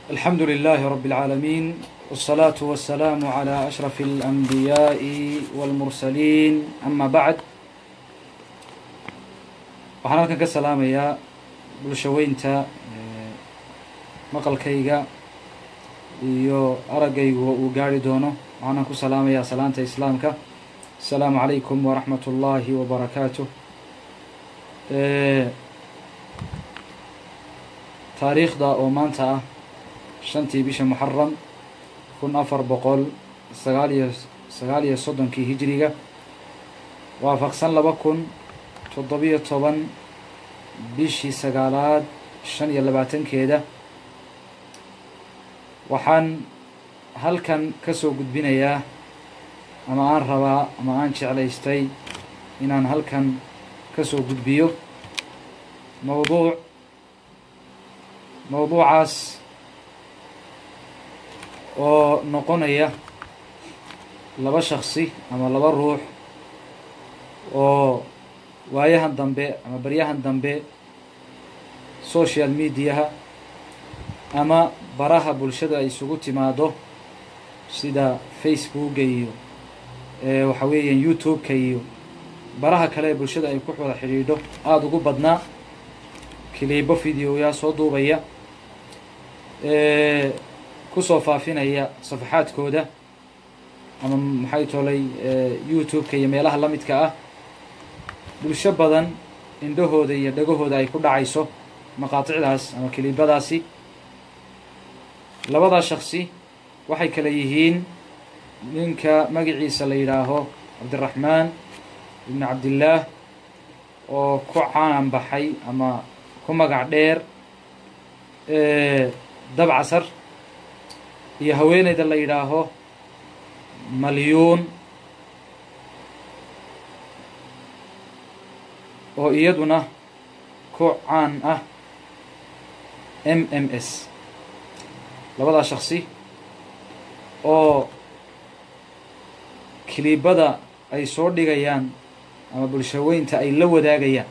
الحمد لله رب العالمين والصلاة والسلام على أشرف الأنبياء والمرسلين أما بعد waxaan halkan ka salaamayaa bulshaweynta maqalkayga iyo araggaygu uu gaari doono waxaana ku salaamayaa salaanta islaamka asalaamu calaykum waraxmat ullaahi wabarakaatuh taariikhda oo maanta ah shantii bisha muxaram kun afar boqol sagaaliyo sagaal iyo soddonkii hijiriga waafaqsan laba kun toddobiyo toban bishii sagaalaad shan iyo labaatankeeda waxaan halkan ka soo gudbinayaa ama aan rabaa ama aan jeclaystay inaan halkan ka soo gudbiyo mowduuc mowduucaas oo noqonaya laba shaksi ama laba ruux oo waayahan dambe ama baryahan dambe social mediaha ama baraha bulshada ay isugu timaado sida facebooka iyo waxa weeyaan youtube-ka iyo baraha kale ee bulshada ay ku wada xidhiidho aada ugu badnaa kiliibo videoyaa soo duubaya kusoo faafinaya safaxaadkooda ama maxay tolay youtube-ka iyo meelaha la midka ah bulsho badan indhahooda iyo dhagahooda ay ku dhacayso maqaaticdaas ama kiliibadaasi labadaa shaksi waxay kale yihiin ninka magaciisa la yidhaaho cabdiraxmaan ibni cabdillaah oo ku caan baxay ama ku magac dheer dab casar iyo haweeneyda la yidhaaho malyuun oo iyaduna ku caan ah m m s labadaa shaksi oo kiliibada ay soo dhigayaan ama bulshaweynta ay la wadaagayaan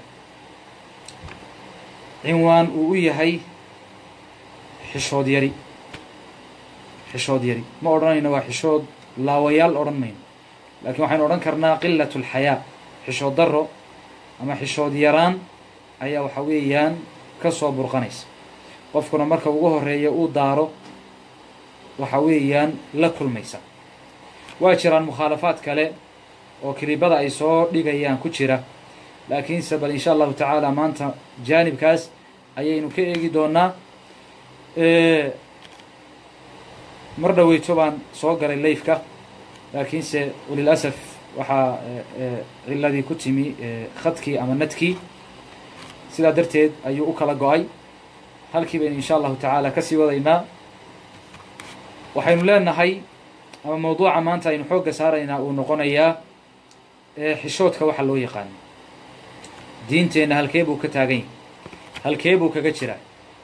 cinwaan uu u yahay xishood yari xishood yari ma odhanayno waa xishood laawayaal odhan mayno laakiin waxaynu odhan karnaa qilat alxayaa xishood daro ama xishood yaraan ayaa waxa weeyaan ka soo burqanaysa qofkuna marka ugu horeeya uu daaro waxa weeyaan la kulmaysa waa jiraan mukhaalafaad kale oo kilibada ay soo dhigayaan ku jira laakiinse bal insha allahu tacaala maanta jaanibkaas ayaynu ka eegi doonaa mar dhaweyto baan soo galay layfka laakiinse walilasaf waxaa ciladii ku timi khadkii ama nadkii sidaa darteed ayuu u kala go-ay halkii baynu insha allahu tacaala kasii wadaynaa waxaynu leenahay ama mawduuca maanta aynu xoogga saaraynaa uu noqonayaa xishoodka waxa loo yaqaano diinteenna halkee buu ka taagan yahay halkee buu kaga jiraa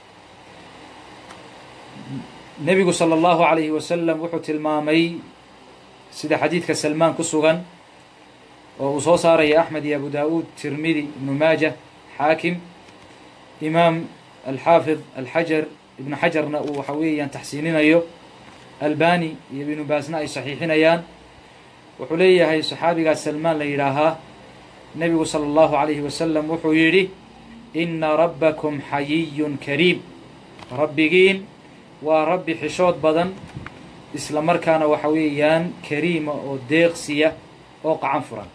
nebigu sala allahu calayhi wasalam wuxuu tilmaamay sida xadiidka salmaan ku sugan oo uu soo saaraya axmed iyo abu daa'uud tirmidi ibnu maaja xaakim imaam alxaafid alxajar ibnu xajarna uu waxa weeyaan taxsiininayo albani iyo ibnu baasna ay saxiixinayaan wuxuu leeyahay saxaabigaas salmaan la yidhaahaa nebigu sala allahu calayhi wasalam wuxuu yidhi ina rabbakum xayiyun kariim rabbigiin waa rabbi xishood badan isla markaana waxa weeyaan kariima oo deeqsiya oo qacan furan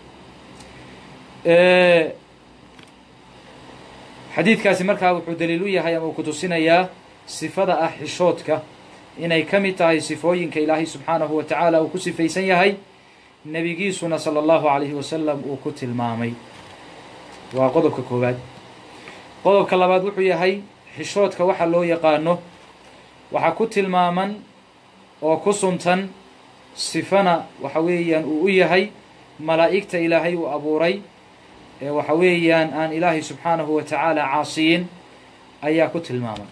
xadiidkaasi markaa wuxuu daliil u yahay ama uu ku tusinayaa sifada ah xishoodka inay ka mid tahay sifooyinka ilaahay subxaanahu wa tacaala uu ku sifaysan yahay nebigiisuna sala allahu calayhi wasalam uu ku tilmaamay waa qodobka koowaad qodobka labaad wuxuu yahay xishoodka waxa loo yaqaano waxaa ku tilmaaman oo ku suntan sifana waxa weeyaan uu u yahay malaa'igta ilaahay uu abuuray ee waxa weeyaan aan ilaahay subxaanahu wa tacaala caasiyin ayaa ku tilmaaman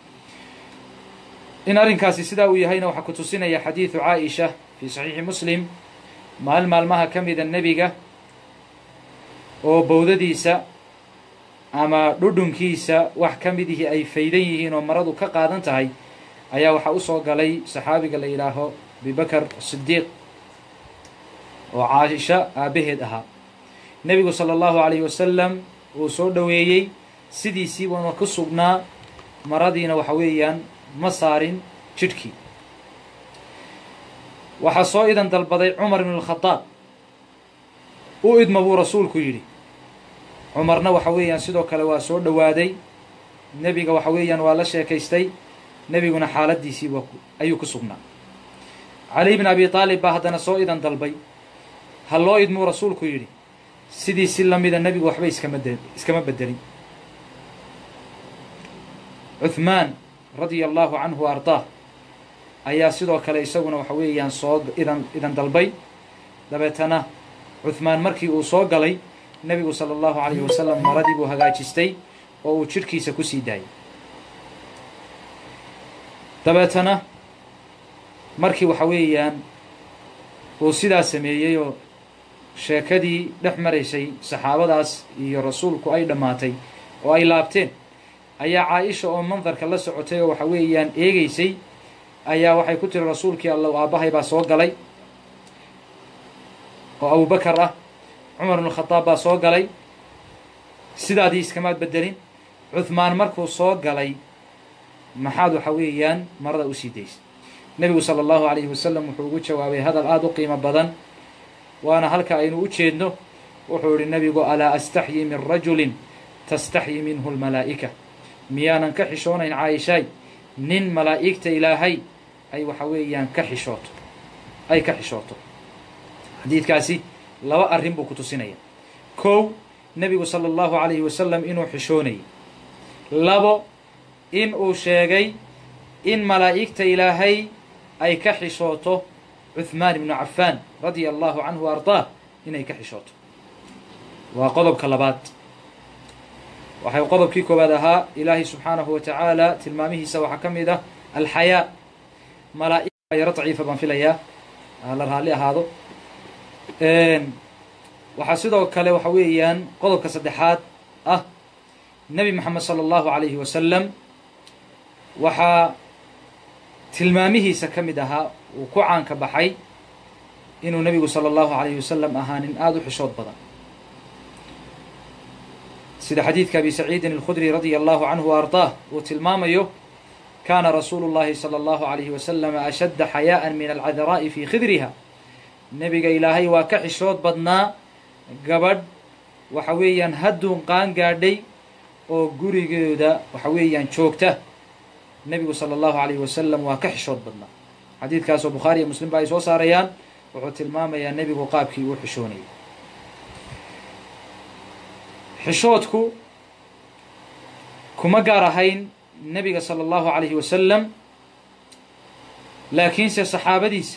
in arrinkaasi sidaa uu yahayna waxaa ku tusinaya xadiidu caaisha fii saxiixi muslim maal maalmaha ka mida nebiga oo bowdadiisa ama dhudhunkiisa wax ka mid ihii ay faydan yihiin oo maradu ka qaadan tahay ayaa waxaa usoo galay saxaabiga la yidhaaho abibakar sidiiq oo caaisha aabbaheed ahaa nebigu sala allahu calayhi wasalam uu soo dhoweeyey sidiisii buuna ku sugnaa maradiina waxa weeyaan ma saarin jidhkii waxaa soo idan dalbaday cumar ibnu alkhadaab u idma buu rasuulku yidhi cumarna waxa weeyaan sidoo kale waa soo dhowaaday nebiga waxa weeyaan waa la sheekaystay nebiguna xaaladiisii waa ayuu ku sugnaa cali bn abi aalib baa haddana soo idan dalbay ha loo idmuu rasuulku yidhi sidii si lamida nebigu waxba iskama de iskama bedelin cuthmaan radia allahu canhu ardaah ayaa sidoo kale isaguna waxa weeyaan soo idan idan dalbay dabeetana cuthmaan markii uu soo galay nebigu sala allahu calayhi wasalam maradii buu hagaajistay oo uu jidhkiisa ku sii daayay dabeetana markii waxa weeyaan uu sidaa sameeyey oo sheekadii dhex maraysay saxaabadaas iyo rasuulku ay dhammaatay oo ay laabteen ayaa caa-isha oo mandarka la socotay oo waxa weeyaan eegeysay ayaa waxay ku tiri rasuulkii allow aabbahay baa soo galay oo abubakar ah cumar ibnu khadaab baa soo galay sidaadii iskamaad bedelin cuthmaan markuu soo galay maxaad waxa weeyaan marada usii daysay nebigu sala allahu calayhi wasalam wuxuu ugu jawaabay hadal aada u qiimo badan waana halka aynu u jeedno wuxuu yihi nebigu alaa astaxyi min rajulin tastaxyi minhu lmalaa'ika miyaanan ka xishoonayn caaishaay nin malaa'igta ilaahay ay waxa weeyaan ka xishooto ay ka xishooto xadiidkaasi laba arrin buu ku tusinaya kow nebigu sala allahu calayhi wasalam inuu xishoonayay labo in uu sheegay in malaa'igta ilaahay ay ka xishooto cuthmaan ibnu cafaan radia allahu canhu wa ardaah inay ka xishooto waa qodobka labaad waxay qodobkii koowaad ahaa ilaahay subxaanahu wa tacaala tilmaamihiisa waxaa ka mid ah alxayaa malaaig yaro daciifa baan filayaa la raalli ahaado waxaa sidoo kale waxa weeyaan qodobka saddexaad ah nebi moxamed sala allahu calayhi wasalam waxaa tilmaamihiisa ka mid ahaa uu ku caanka baxay inuu nebigu sala allahu calayhi wasalam ahaa nin aada u xishood badan sida xadiidka abi saciidin alkhudri radia allahu canhu wa ardaah uu tilmaamayo kaana rasuulu llahi sala allahu calayhi wasalam ashadda xayaa'an min alcadaraa'i fii khidriha nebiga ilaahay waa ka xishood badnaa gabadh waxa weeyaan hadduun qaan gaadhay oo gurigooda waxa weeyaan joogta nebigu sala allahu calayhi wasalam waa ka xishood badnaa xadiidkaasoo bukhaari iyo muslim ba ay soo saarayaan wuxuu tilmaamayaa nebigu qaabkii uu xishoonayay xishoodku kuma gaar ahayn nebiga sala allahu calayhi wasalam laakiinse saxaabadiisa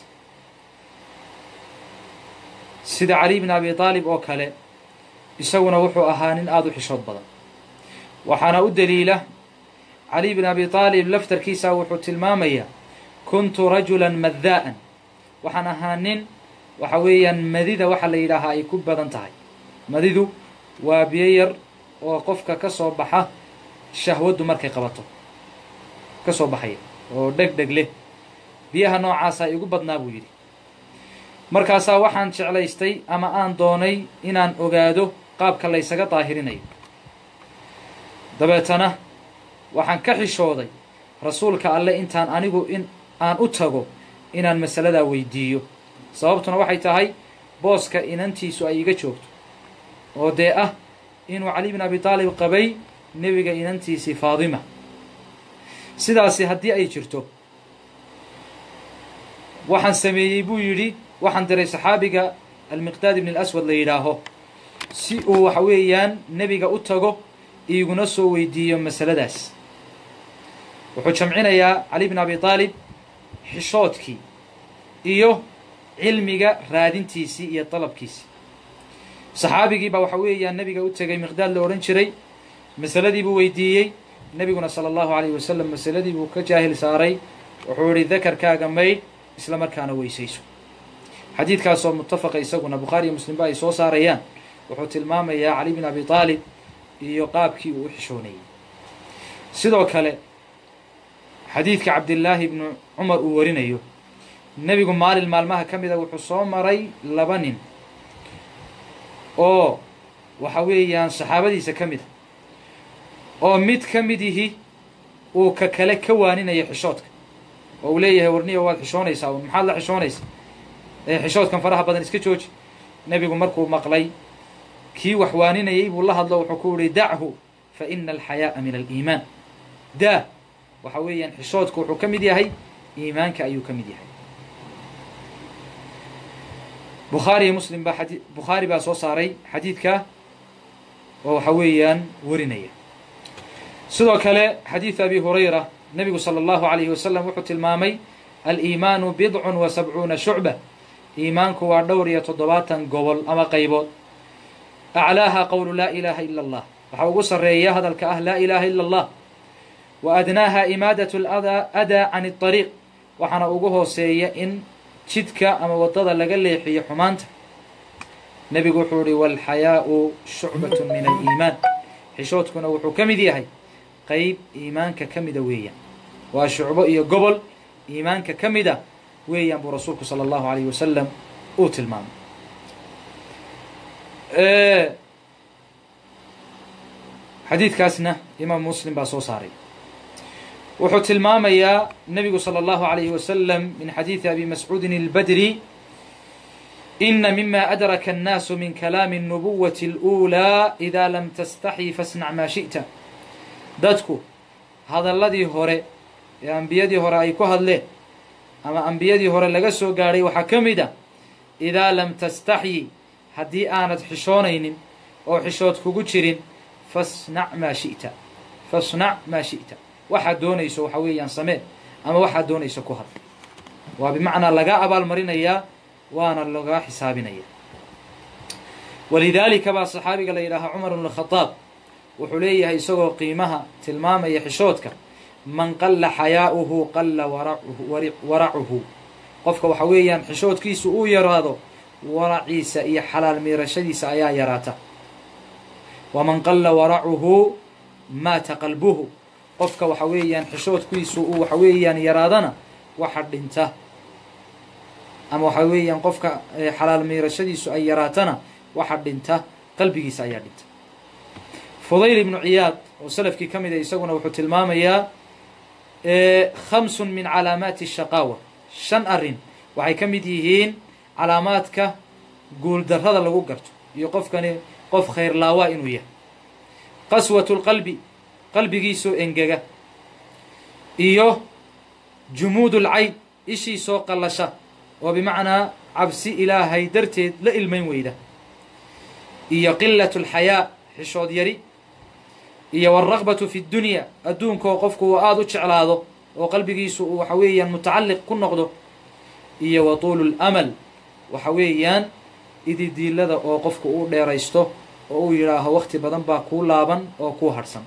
sida cali bn abi aalib oo kale isaguna wuxuu ahaa nin aada u xishood badan waxaana u daliila cali bn abi aalib laftarkiisa wuxuu tilmaamayaa kuntu rajulan maddaa'an waxaan ahaa nin waxa weeyaan madida waxa la yidhaahaa ay ku badan tahay madidu waa biyo yar oo qofka ka soo baxa shahwaddu markay qabato ka soo baxaya oo dheg dheg leh biyaha noocaasa igu badnaa buu yidhi markaasaa waxaan jeclaystay ama aan doonay inaan ogaado qaabka laysaga daahirinayo dabeetana waxaan ka xishooday rasuulka alle intaan anigu in aan u tago inaan masaladaa weydiiyo sababtuna waxay tahay booska inantiisu ay iga joogto oo dee ah inuu cali bin abi taalib qabay nebiga inantiisii faadima sidaasi haddii ay jirto waxaan sameeyey buu yidhi waxaan diray saxaabiga almiqdaad ibn alaswad la yidhaaho si uu waxa weeyaan nebiga u tago iiguna soo weydiiyo masaladaas wuxuu jamcinayaa cali bin abi aalib xishoodkii iyo cilmiga raadintiisii iyo dalabkiisii saxaabigii baa waxa weeyaan nebiga u tegay miqdaad la odhan jiray masaladii buu weydiiyey nebiguna sala allahu calayhi wasalam masaladii buu ka jaahil saaray wuxuu yihi dakarkaaga maydh isla markaana weysayso xadiidkaasoo muttafaqa isaguna bukhaari iyo muslimba ay soo saarayaan wuxuu tilmaamayaa cali bin abi aalib iyo qaabkii uu u xishoonayay sidoo kale xadiidka cabdillaahi ibnu cumar uu warinayo nebigu maalin maalmaha ka mida wuxuu soo maray laba nin oo waxa weeyaan saxaabadiisa ka mid a oo mid ka mid ihi uu ka kale ka waaninaya xishoodka oo uu leeyahay warniya waad xishoonaysaa un maxaad la xishoonaysa ee xishoodkan faraha badan iska jooji nebigu markuu maqlay kii wax waaninayay buu la hadlo wuxuu ku yihi dachu fa ina alxayaa'a min aliimaan daa waxa weeyaan xishoodku wuxuu ka mid yahay iimaanka ayuu ka mid yahay bukhaari iyo muslim baa xadi bukhaari baa soo saaray xadiidka oo waxa weeyaan warinaya sidoo kale xadiidu abi hurayra nebigu salى اllahu alayhi wasalam wuxuu tilmaamay aliimaanu bidcun wa sabcuuna shucba iimaanku waa dhowr iyo toddobaatan gobol ama qaybood aclaaha qowlu laa ilaaha ila اllah waxaa ugu sarreeya hadalka ah laa ilaha ila اllah wa adnaaha imaadat adaa can اطariiq waxaana ugu hooseeya in jidka ama wadada laga leexiyo xumaanta nebigu wuxuu ihi walxayaau shucbat min aliimaan xishoodkuna wuxuu ka mid yahay qeyb iimaanka ka mida weeyaan waa shucbo iyo gobol iimaanka ka mida weeyaan buu rasuulku salى اllahu alayh wasalam uu tilmaamay xadiidkaasna imaam muslim baa soo saaray wuxuu tilmaamayaa nebigu salى اllahu alayhi wasalam min xadiidi abi mascuudin اlbadri ina mima adraka الnaasu min kalaami الnubuwati اlأulىa ida lam tastaxyi fasnac maa shiئta dadku hadalladii hore ee ambiyadii hore ay ku hadleen ama ambiyadii hore laga soo gaadhay waxaa ka mid a idaa lam tastaxyi haddii aanad xishoonaynin oo xishood kugu jirin fasnac maa shi'ta fasnac maa shi'ta waxaad doonayso waxa weeyaan samee ama waxaad doonayso ku had waa bimacnaa lagaa abaalmarinayaa waana lagaa xisaabinaya walidaalika baa saxaabiga la yidhaahaa cumar bn khadaab wuxuu leeyahay isagoo qiimaha tilmaamaya xishoodka man qalla xayaa'uhu qalla waracuhu qofka waxa weeyaan xishoodkiisu uu yaraado waraciisa iyo xalaal miirashadiisa ayaa yaraata waman qalla waracuhu maata qalbuhu qofka waxa weeyaan xishoodkiisu uu waxa weeyaan yaraadana waxa dhinta ama waxa weeyaan qofka xalaal miirashadiisu ay yaraatana waxa dhinta qalbigiisa ayaa dhinta fudayl ibnu ciyaad oo salafkii ka mid a isaguna wuxuu tilmaamayaa khamsun min calaamaati shaqaawa shan arrin waxay ka mid yihiin calaamaadka guuldarrada lagu garto iyo qofkani qof khayrlaawaa inuu yahay qaswatu lqalbi qalbigiisoo engega iyo jumuud lcayn ishiisoo qallasha oo bimacnaa cabsi ilaahay darteed la ilmayn weyda iyo qilat lxayaa xishood yari iyo wاlraqbatu fi اdunya adduunkaoo qofku uu aada u jeclaado oo qalbigiisu uu waxa weeyaan mutacalliq ku noqdo iyo wa tuulu اlamal waxa weeyaan ididiilada oo qofku uu dheeraysto oo uu yidhaaho wakti badan baa kuu laaban oo kuu harhsan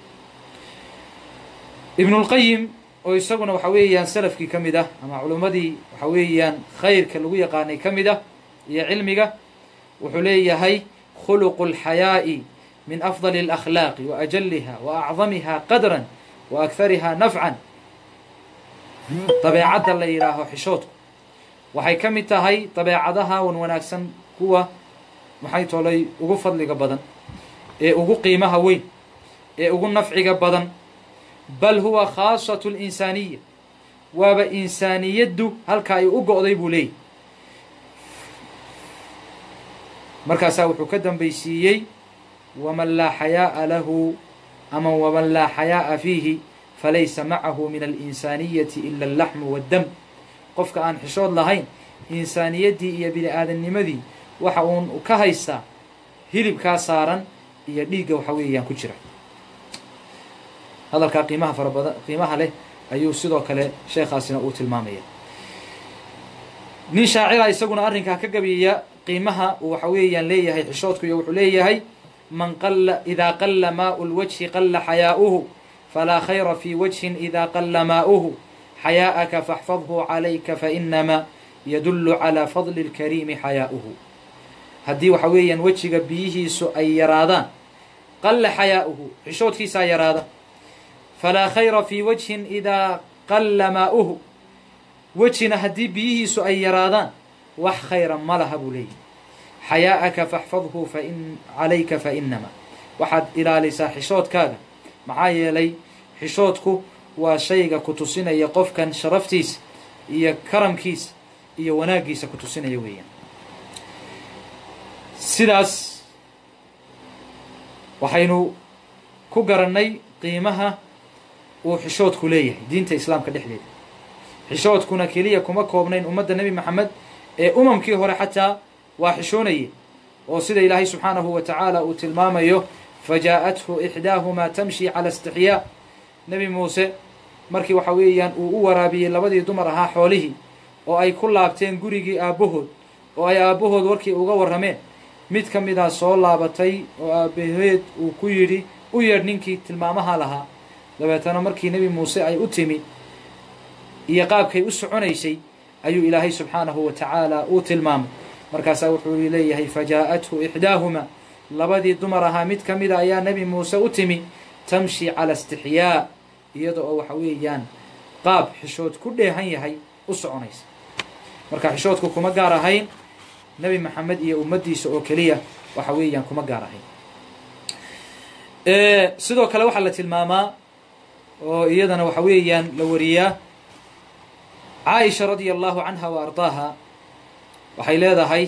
ibn اlqayim oo isaguna waxa weeyaan salafkii ka mid ah ama culummadii waxa weeyaan khayrka lagu yaqaanay ka mid ah iyo cilmiga wuxuu leeyahay khuluqu اlxayaa'i min afضل الأkhlaaqi وأjaliha وأcdamiha qadra وأkhariha nafcan dabeecadda la yidhaaho xishoodku waxay ka mid tahay dabeecadaha wan wanaagsan kuwa maxay tolay ugu fadliga badan ee ugu qiimaha weyn ee ugu nafciga badan bal huwa khaasaة الإnsaaniya waaba insaaniyaddu halka ay u go'day buu leeyay markaasaa wuxuu ka dambaysiiyey wman laa xayaaءa lahu ama wman laa xayaaءa fiihi falaysa macahu min alinsaaniyati ila اllaxmu waddam qofka aan xishood lahayn insaaniyaddii iyo bini aadamnimadii waxa uun ka haystaa hilibkaa saaran iyo dhiigga waxa weeyaan ku jira hadalkaa qiimaha fara badan qiimaha leh ayuu sidoo kale sheekhaasina uu tilmaamaya nin shaacira isaguna arrinkaa ka gabiya qiimaha uu waxa weeyaan leeyahay xishoodku iyo wuxuu leeyahay man qala ida qala maau lwajhi qala xayaa'uhu falaa khayra fi wajhin ida qala maa'uhu xayaaءaka faxfadhu calayka fainamaa yadulu calى fadli اlkariimi xayaa'uhu haddii waxa weeyaan wejiga biyihiisu ay yaraadaan qalla xayaa'uhu xishoodkiisaa yaraada falaa khayra fi wajhin idaa qalla maa'uhu wejina haddii biyihiisu ay yaraadaan wax khayra ma laha buu leeyahy xayaa'aka faxfadhu fain calayka fa inama waxaad ilaalisaa xishoodkaaga maxaa yeelay xishoodku waa shayga ku tusinaya qofkan sharaftiisa iyo karamkiisa iyo wanaaggiisa ku tusinaya weeyaan sidaas waxaynu ku garannay qiimaha uu xishoodku leeyahay diinta islaamka dhexdeeda xishoodkuna keliya kuma koobnayn ummadda nebi maxamed ee umamkii hore xataa waa xishoonaye oo sida ilaahay subxaanahu wa tacaala uu tilmaamayo fajaa'athu ixdaahumaa tamshi cala istixyaa nebi muuse markii waxa weeyaan uu u waraabiyey labadii dumar ahaa xoolihii oo ay ku laabteen gurigii aabbahood oo ay aabbahood warkii uga warrameen mid ka midaa soo laabatay oo aabbaheed uu ku yidhi u yeedh ninkii tilmaamaha lahaa dabeetana markii nebi muuse ay u timi iyo qaabkay u soconaysay ayuu ilaahay subxaanahu wa tacaala uu tilmaamay markaasaa wuxuu leeyahay fajaa'athu ixdaahuma labadii dumar ahaa mid ka mida ayaa nebi muuse u timi tamshi cala istixyaa iyada oo waxa weeyaan qaab xishood ku dheehan yahay u soconaysa marka xishoodku kuma gaar ahayn nebi maxamed iyo ummaddiisa oo keliya waxa weeyaan kuma gaar ahayn sidoo kale waxaa la tilmaamaa oo iyadana waxa weeyaan la wariyaa caaisha radia allahu canha wa ardaaha waxay leedahay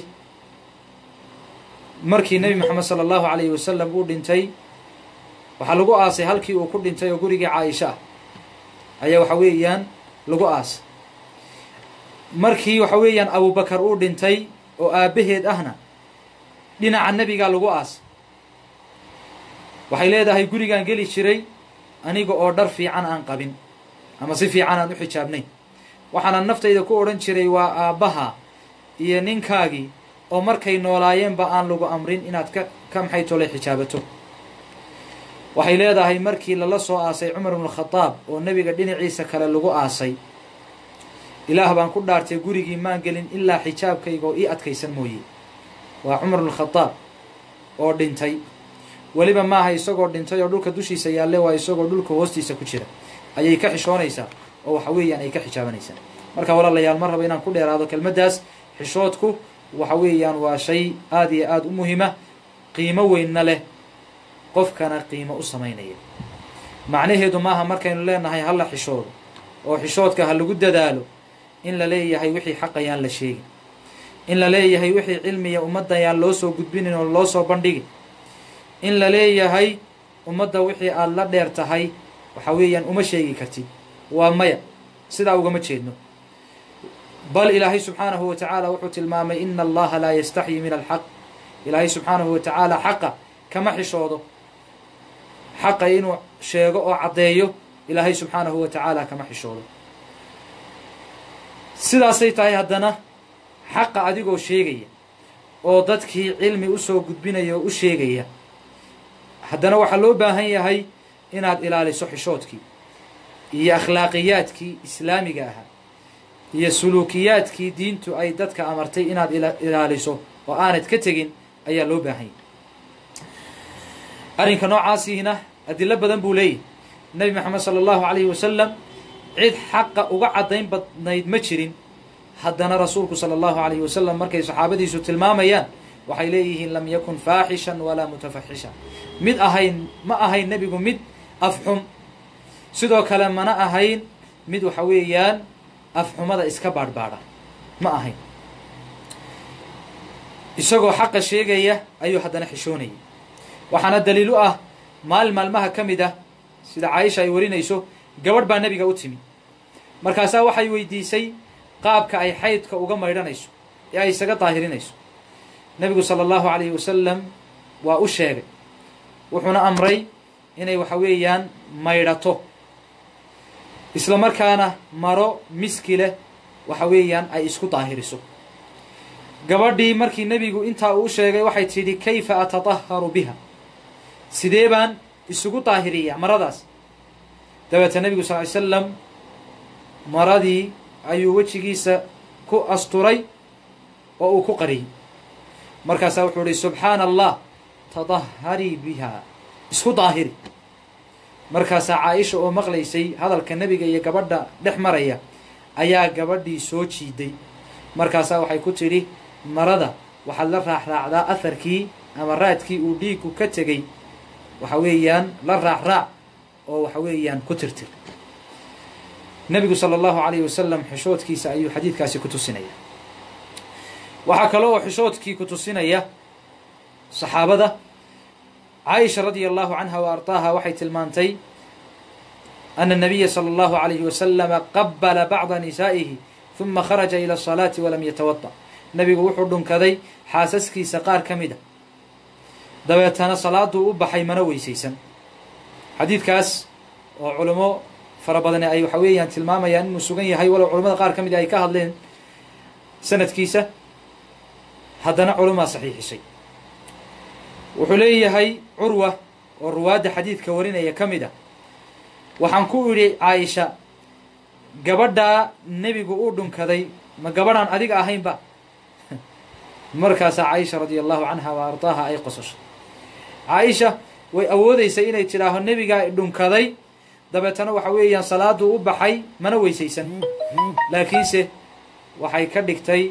markii nebi moxamed sala allahu alayhi wasalam uu dhintay waxaa lagu aasay halkii uu ku dhintay oo gurigii caaisha ah ayaa waxa weeyaan lagu aasay markii waxa weeyaan abubakar uu dhintay oo aabbaheed ahna dhinaca nebigaa lagu aasay waxay leedahay gurigaan geli jiray aniga oo dhar fiican aan qabin ama si fiican aan u xijaabnayn waxaana naftayda ku odhan jiray waa aabbaha iyo ninkaagii oo markay noolaayeenba aan lagu amrin inaad ka ka maxay tolay xijaabato waxay leedahay markii lala soo aasay cumar ibnukhadaab oo nebiga dhinaciisa kale lagu aasay ilaah baan ku dhaartay gurigii maan gelin ilaa xijaabkayga oo ii adkaysan mooye waa cumar ibnukhadaab oo dhintay weliba maaha isagoo dhintay oo dhulka dushiisa yaalle waa isagoo dhulka hoostiisa ku jira ayay ka xishoonaysaa oo waxa weeyaan ay ka xijaabanaysaa marka walaalayaal ma rabo inaan ku dheeraado kelmaddaas xishoodku waxa weeyaan waa shay aada iyo aada u muhima qiimo weynna leh qofkana qiimo u samaynaya macnaheedu maaha markaynu leenahay hala xishoodo oo xishoodka ha lagu dadaalo in la leeyahay wixii xaqayaan la sheegin in la leeyahay wixii cilmiya ummaddayaan loo soo gudbinin oo loo soo bandhigin in la leeyahay ummadda wixii aada la dheer tahay waxa weeyaan uma sheegi kartid waa maya sidaa ugama jeedno bal ilaahay subxaanahu wa tacaala wuxuu tilmaamay ina allaha laa yastaxyi min alxaq ilaahay subxaanahu wa tacaala xaqa kama xishoodo xaqa inuu sheego oo caddeeyo ilaahay subxaanahu wa tacaala kama xishoodo sidaasay tahay haddana xaqa adigoo sheegaya oo dadkii cilmi usoo gudbinaya oo u sheegaya haddana waxaa loo baahan yahay inaad ilaaliso xishoodkii iyo akhlaaqiyaadkii islaamiga ahaa iyo suluukiyaadkii diintu ay dadka amartay inaad ilaaliso oo aanad ka tegin ayaa loo baahan yahay arrinka noocaasiina adilo badan buu leeyahy nebi maxamed sala allahu calayhi wasalam cid xaqa uga caddayn badnayd ma jirin haddana rasuulku sala allahu calayhi wasalam markay saxaabadiisu tilmaamayaan waxay leeyihiin lam yakun faaxishan walaa mutafaxisha mid ahayn ma ahayn nebigu mid afxum sidoo kale mana ahayn mid waxa weeyaan afxumada iska baadhbaadha ma ahayn isagoo xaqa sheegaya ayuu haddana xishoonayay waxaana daliil u ah maalin maalmaha ka mid ah sida caaisha ay warinayso gabadh baa nebiga u timi markaasaa waxay weydiisay qaabka ay xaydka uga maydhanayso ee ay isaga daahirinayso nebigu sala allahu calayhi wasalam waa u sheegay wuxuuna amray inay waxa weeyaan maydhato isla markaana maro miski leh waxa weeyaan ay isku daahiriso gabadhii markii nebigu intaa uu sheegay waxay tidhi kayfa atadaharu biha sidee baan isugu daahiriyaa maradaas dabeeta nebigu sal ly slam maradii ayuu wejigiisa ku asturay oo uu ku qariyey markaasaa wuxuu ihi subxaana allah tadaharii biha isku daahiri markaasaa caaisha oo maqlaysay hadalka nebiga iyo gabadha dhex maraya ayaa gabadhii soo jiiday markaasaa waxay ku tidhi marada waxaad la raacraacdaa aharkii ama raadkii uu dhiiggu ka tegey waxa weeyaan la raacraac oo waxa weeyaan ku tirtir nebigu sala allahu calayhi wasalam xishoodkiisa ayuu xadiidkaasi ku tusinaya waxaa kale oo xishoodkii ku tusinaya saxaabada caaisha radia allahu canha wa ardaaha waxay tilmaantay ana nabiya sala allahu calayhi wasalama qabala bacda nisaa'ihi huma kharaja ila asalaati walam yatawada nebigu wuxuu dhunkaday xaasaskiisa qaar ka mid a dabeetana salaaduu u baxay mana weysaysan xadiidkaas oo culimo fara badani ay waxa weeyaan tilmaamayaan inuu sugan yahay walow culamada qaar ka mid ay ka hadleen sanadkiisa haddana culumaa saxiixisay wuxuu leeyahay curwa oo ruwaadda xadiidka warinaya ka mid a waxaan ku idhi caaisha gabadhaa nebigu uu dhunkaday ma gabadhaan adiga ahaynba markaasaa caaisha radia allahu canha wa ardaaha ay qososhay caaisha way awoodeysay inay tidhaaho nebigaa dhunkaday dabeetana waxa weeyaan salaaduu u baxay mana weysaysan laakiinse waxay ka dhigtay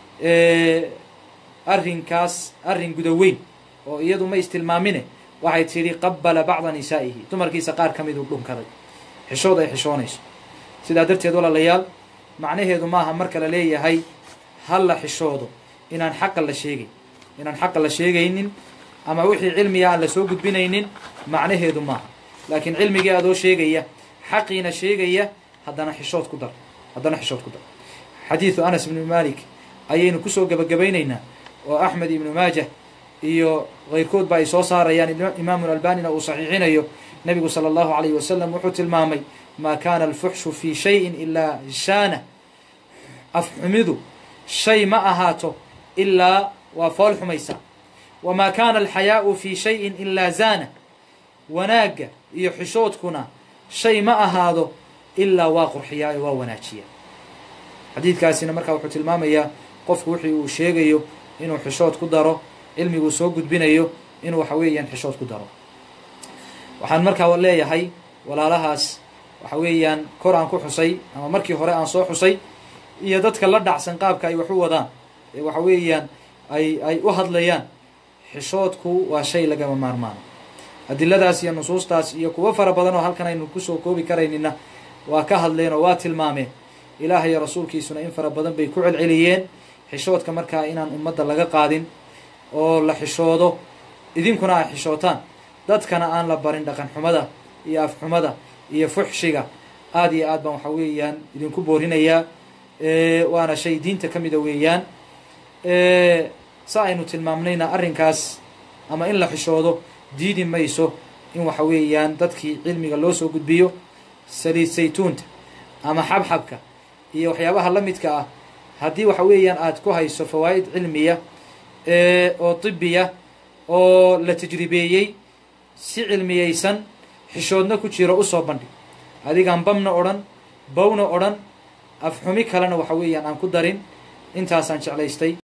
arrinkaas arrin gudaweyn oo iyadu ma istilmaamine waxay tidhi qabala bacda nisaa'ihi dumarkiisa qaar ka miduu dhunkaday xishood ay xishoonayso sidaa darteed walaalayaal macnaheedu maaha marka la leeyahay ha la xishoodo inaan xaqa la sheegay inaan xaqa la sheegaynin ama wixii cilmiga aan la soo gudbinaynin macnaheedu maaha laakiin cilmigii adoo sheegaya xaqiina sheegaya haddana xishood ku dar haddana xishood ku dar xadiidu anas ibnu malik ayaynu kusoo gebagabaynaynaa oo axmed ibnu maajah iyo keyrkoodba ay soo saarayaan imaamu albanina uu saxiixinayo nebigu sala allahu alayhi wasalam wuxuu tilmaamay maa kaana alfuxshu fii shayin ilaa shaana afxumidu shay ma ahaato ilaa waa fool xumaysaa wamaa kaana alxayaau fii shayin ilaa zaana wanaagga iyo xishoodkuna shay ma ahaado ilaa waa qurxiyaa ee waa wanaajiya xadiidkaasina markaa wuxuu tilmaamayaa qofku wixii uu sheegayo inuu xishood ku daro cilmiguu soo gudbinayo inuu waxa weeyaan xishood ku daro waxaan markaa leeyahay walaalahaas waxa weeyaan kor aan ku xusay ama markii hore aan soo xusay iyo dadka la dhacsan qaabka ay wax u wadaan ee waxa weeyaan ay ay u hadlayaan xishoodku waa shay lagama maarmaano adiladaas iyo nusuustaas iyo kuwo fara badan oo halkan aynu kusoo koobi karaynina waa ka hadleen oo waa tilmaameen ilaah iyo rasuulkiisuna in fara badan bay ku celceliyeen xishoodka markaa inaan ummadda laga qaadin oo la xishoodo idinkuna ay xishootaan dadkana aan la barin dhaqan xumada iyo afxumada iyo fuxshiga aada iyo aad baan waxa weeyaan idinku boorinayaa waana shay diinta ka mida weeyaan sa aynu tilmaamnayna arrinkaas ama in la xishoodo diidi mayso in waxa weeyaan dadkii cilmiga loo soo gudbiyo saliid saytuunta ama xabxabka iyo waxyaabaha la midka ah haddii waxa weeyaan aad ku hayso fawaa'id cilmiya oo tibiya oo la tajribeeyey si cilmiyeysan xishoodna ku jiro usoo bandhig adigaan bamna odhan bawna odhan afxumi kalena waxa weeyaan aan ku darin intaasaan jeclaystay